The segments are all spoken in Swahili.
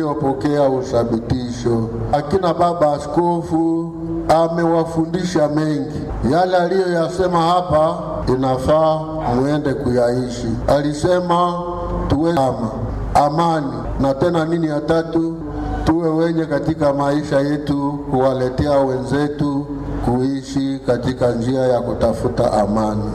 waliopokea uthabitisho. Akina baba askofu amewafundisha mengi, yale aliyoyasema hapa inafaa muende kuyaishi. Alisema tuwe ama amani, na tena nini ya tatu, tuwe wenye katika maisha yetu kuwaletea wenzetu kuishi katika njia ya kutafuta amani.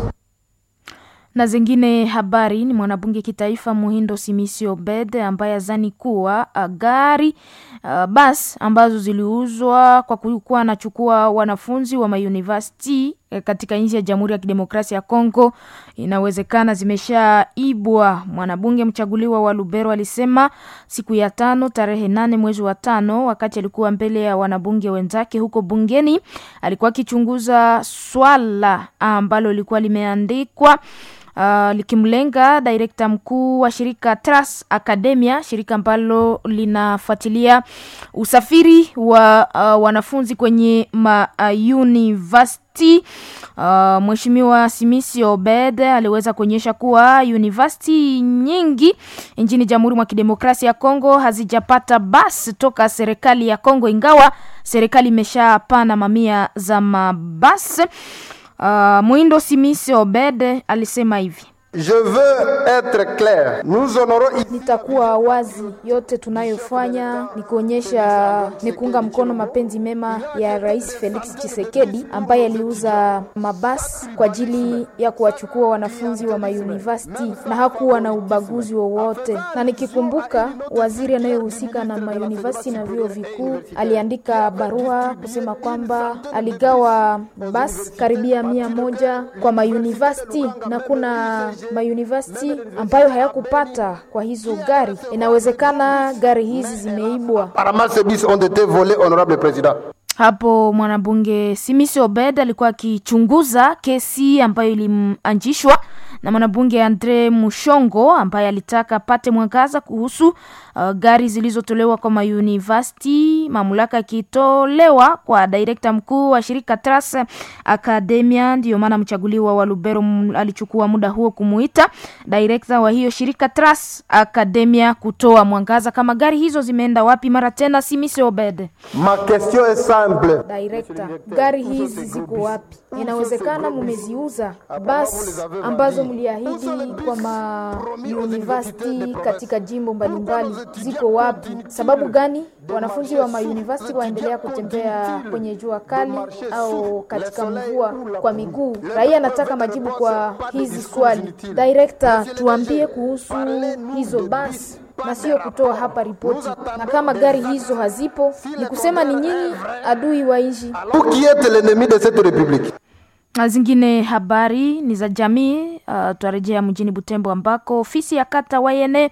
Na zingine habari ni mwanabunge kitaifa Muhindo Simisi Obed ambaye azani kuwa uh, gari uh, bas ambazo ziliuzwa kwa kuwa anachukua wanafunzi wa mauniversity katika nchi ya Jamhuri ya Kidemokrasia ya Kongo inawezekana zimeshaibwa. Mwanabunge mchaguliwa wa Lubero alisema siku ya tano tarehe nane mwezi wa tano, wakati alikuwa mbele ya wanabunge wenzake huko bungeni, alikuwa akichunguza swala ambalo lilikuwa limeandikwa Uh, likimlenga direkta mkuu wa shirika Tras Academia, shirika ambalo linafuatilia usafiri wa uh, wanafunzi kwenye ma uh, university. Uh, Mheshimiwa Simisi Obed aliweza kuonyesha kuwa university nyingi nchini Jamhuri mwa Kidemokrasia ya Kongo hazijapata basi toka serikali ya Kongo, ingawa serikali imeshapana mamia za mabasi. Uh, Mwindo Simisi Obed alisema hivi: Je veux être clair. Nous honorons Nitakuwa wazi, yote tunayofanya ni kuonyesha ni kuunga mkono mapenzi mema ya Rais Felix Tshisekedi ambaye aliuza mabasi kwa ajili ya kuwachukua wanafunzi wa mauniversity na hakuwa na ubaguzi wowote. Na nikikumbuka waziri anayehusika na mauniversity na vyuo vikuu aliandika barua kusema kwamba aligawa basi karibia mia moja kwa mauniversity na kuna mauniversity ambayo hayakupata kwa hizo gari. Inawezekana gari hizi zimeibwa. apparemment ces bus ont été volés, honorable président. Hapo mwanabunge Simisi Obed alikuwa akichunguza kesi ambayo ilianzishwa na mwanabunge Andre Mushongo ambaye alitaka apate mwangaza kuhusu uh, gari zilizotolewa kwa mauniversity, mamlaka ikitolewa kwa direkta mkuu wa shirika Tras Academia. Ndiyo maana mchaguliwa wa Lubero m- alichukua muda huo kumuita direkta wa hiyo shirika Tras Academia kutoa mwangaza kama gari hizo zimeenda wapi. Mara tena Simisi Obed Ma question est simple. Director, gari hizi ziko wapi? Inawezekana mumeziuza basi ambazo mliahidi kwa ma university katika jimbo mbalimbali ziko wapi? Sababu gani wanafunzi wa ma university waendelea kutembea kwenye jua kali au katika mvua kwa miguu? Raia anataka majibu kwa hizi swali. Director, tuambie kuhusu hizo basi na sio kutoa hapa ripoti. Na kama gari hizo hazipo, ni kusema ni nyinyi adui wa nchi. Vous qui êtes l'ennemi de cette république. Na zingine habari ni za jamii. Uh, twarejea mjini Butembo ambako ofisi ya kata Wayene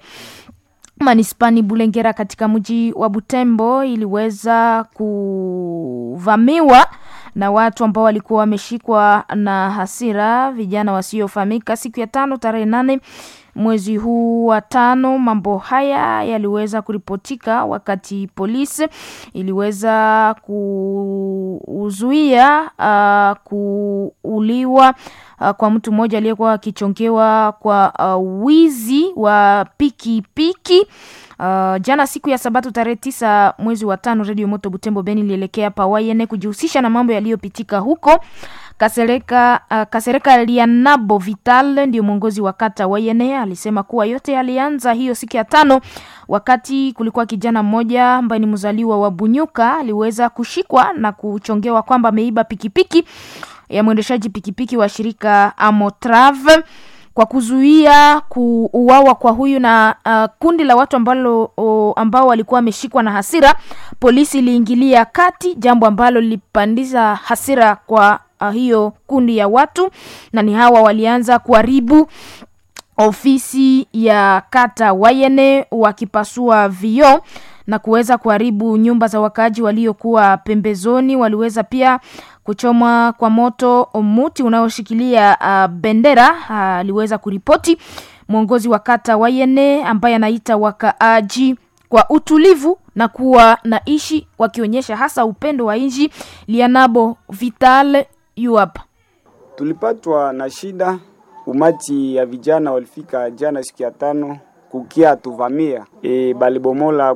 manispani Bulengera katika mji wa Butembo iliweza kuvamiwa na watu ambao walikuwa wameshikwa na hasira, vijana wasiofahamika, siku ya tano tarehe nane mwezi huu wa tano. Mambo haya yaliweza kuripotika wakati polisi iliweza kuzuia uh, kuuliwa uh, kwa mtu mmoja aliyekuwa akichongewa kwa uh, wizi wa pikipiki piki. Uh, jana siku ya Sabato tarehe tisa mwezi wa tano, Radio Moto Butembo Beni ilielekea Pawayene kujihusisha na mambo yaliyopitika huko. Kasereka, uh, Kasereka Lianabo Vital ndio mwongozi wa kata Wayene alisema kuwa yote yalianza hiyo siku ya tano wakati kulikuwa kijana mmoja ambaye ni mzaliwa wa Bunyuka aliweza kushikwa na kuchongewa kwamba ameiba pikipiki ya mwendeshaji pikipiki wa shirika Amotrave kwa kuzuia kuuawa kwa huyu na uh, kundi la watu ambalo, o, ambao walikuwa wameshikwa na hasira, polisi iliingilia kati, jambo ambalo lilipandisha hasira kwa uh, hiyo kundi ya watu, na ni hawa walianza kuharibu ofisi ya kata Wayene wakipasua vioo na kuweza kuharibu nyumba za wakaaji waliokuwa pembezoni. Waliweza pia kuchomwa kwa moto muti unaoshikilia uh, bendera aliweza uh, kuripoti mwongozi wa kata Wayene ambaye anaita wakaaji kwa utulivu na kuwa na ishi wakionyesha hasa upendo wa nchi. Lianabo Vital yuap tulipatwa na shida. Umati ya vijana walifika jana siku ya tano kukia tuvamia e, balibomola